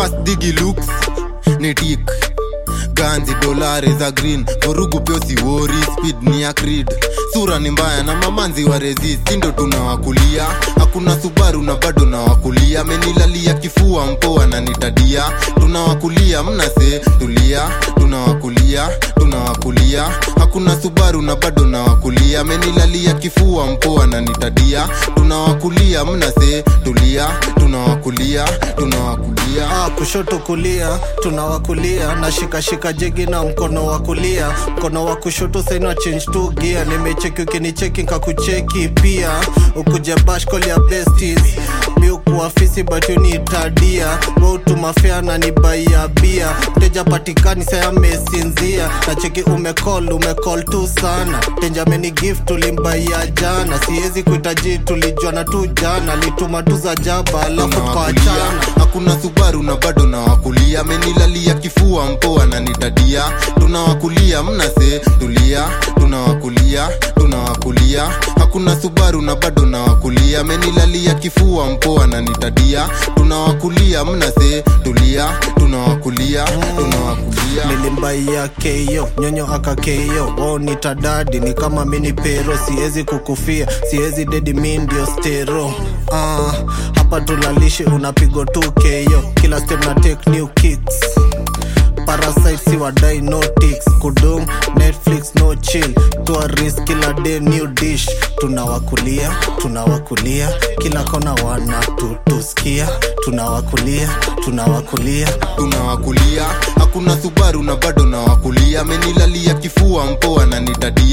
fast digi looks ni tik ganzi dolare za green vurugu pio siwori speed ni ya creed sura ni mbaya na mamanzi wa resist sindo tunawakulia hakuna subaru na bado nawakulia amenilalia kifua mpoa na nitadia tunawakulia mnase tulia tunawakulia tunawakulia hakuna subaru na bado nawakulia amenilalia kifua mpoa na nitadia tunawakulia mnase tulia tunawakulia tunawakulia Ah, kushoto kulia tunawakulia na shikashika jegi na mkono wa kulia mkono wa kushoto saina change tu gia nimecheki ukinicheki nkakucheki pia ukuje bashkol ya besties mi ukuafisi batunitadia wautumafea na nibaia bia mteja patikani saya amesinzia na cheki umecall umecall tu sana tenjameni gift tulimbaia jana siwezi kuhitaji tulijuana tu jana lituma tu za jaba alafu tunawakulia tukaachana hakuna subaru na bado nawakulia amenilalia kifua mpoa na nitadia tunawakulia mnase tulia tunawakulia tunawakulia hakuna subaru na bado nawakulia amenilalia kifua mpoa na nitadia tunawakulia mnase tulia tunawakulia tunawakulia nilimbaia keyo nyonyo aka keyo wao nitadadi ni kama mini pero siwezi kukufia siwezi dedi mi ndio stero ah, hapa tulalishi unapigwa tu keyo kila step na take new kicks parasite si wadai no ticks kudum netflix no chill tourist kila day new dish tunawakulia tunawakulia kila kona wana tutusikia tunawakulia tunawakulia tunawakulia hakuna subaru na bado nawakulia amenilalia kifua mpoa na nitadia